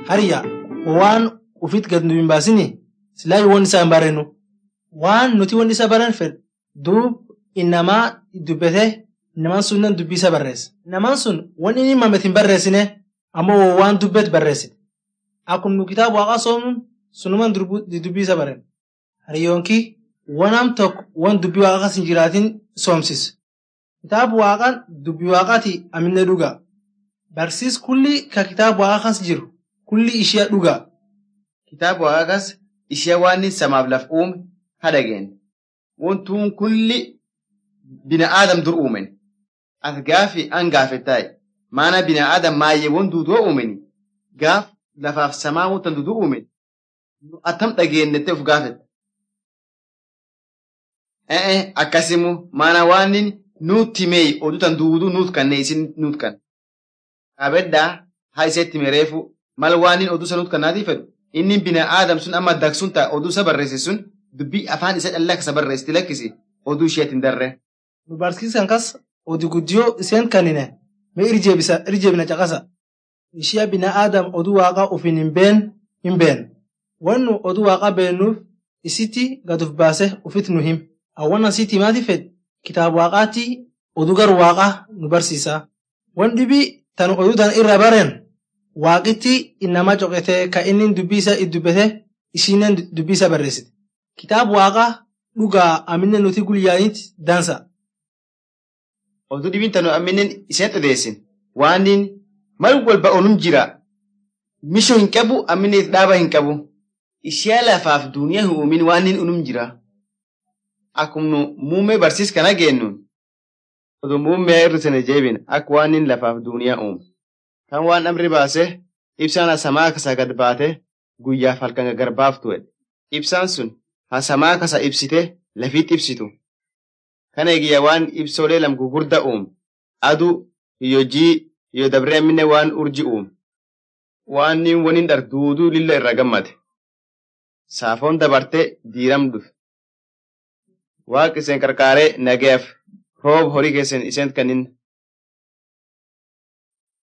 Hariyaa waan ufit gad nu hin baasini silaa waan isaa hin barennu. Waan nuti waan isa baran fedhu duub innamaa dubbate namaan sunan dubbii isa barreessa. Namaan sun waan inni mamet hin barreessine ammoo waan dubbet barreessite. Akkuma nu kitaaba waaqaa soomnuun sunuman dubbii isa barenna. Hariyyoonki wanam tokko waan dubbii waaqaa kas hin jiraatin soomsisa. Kitaaba waaqaan dubbii waaqaati aminne dhugaa. Barsiis kulli ka kitaaba waaqaa kas jiru kulli ishee dhugaa. Kitaaba waaqaa kas ishee waan samaaf laf uume hadageen. Wantuun kulli bina aadam dur uumen. Ati gaafi an gaafettaayi. Maana bina aadam maayyeewwan duudoo uumeni. Gaaf lafaaf samaa wanta duuduu uumen. Atam dhageennettee of gaafetta. Ee akkasimu maana waan nuutti meeyi oduutan duuduu nuut kanne isin nuut kan. Qabeddaa haa iseetti mereefu mal waan oduu isa nuut kannaatiif fedhu inni bina aadam sun amma dagsuun ta'a oduu isa barreesse sun dubbii afaan isa dhallaksa barreessiti lakkisi oduu isheetti hin darre. Nu barsiisan kas oduu guddiyoo iseen kannine mee irjeebina caqasa. Ishee bina aadam oduu waaqaa ofiin hin been hin been. Waan nu oduu waaqaa beennuuf isitti gad of baase ufit nu him. Awwan asitti himaati fedhe kitaaba waaqaatti oduu gar waaqaa nu barsiisa. Waan dhibii tan oduu tan irra baren waaqitti innama coqete ka inni dubbii isa dubbate ishinen dubbii isa barreessite. Kitaaba waaqaa dhugaa aminne nuti guyyaanitti dansa. Oduu dhibiin tanu amminen iseen odeessin waan mal walba onum jira. Mishoo hin qabu amminen dhaaba hin qabu. Ishee lafaaf duuniyaa hin uumin waan inni unum jira. Akkuma muummee barsiis kana geennuun oduu muummee irra sana jeebin akka waan inni lafaaf duuniyaa uumu. Kan waan amri baase ibsaan hasamaa kasa gad baate guyyaaf halkan garbaaf tu'e. Ibsaan sun hasamaa kasa ibsite lafiitti ibsitu. Kana eegiyya waan ibsoolee lam gugurda uumu. Aduu hiyyo jii hiyyo dabree amminne waan urji uumu. Waan waniin dharduuduu lilla irra gammade. Saafoon dabartee diiram dhufe. Waaqi iseen qarqaaree nageef roob horii keessan iseen kannin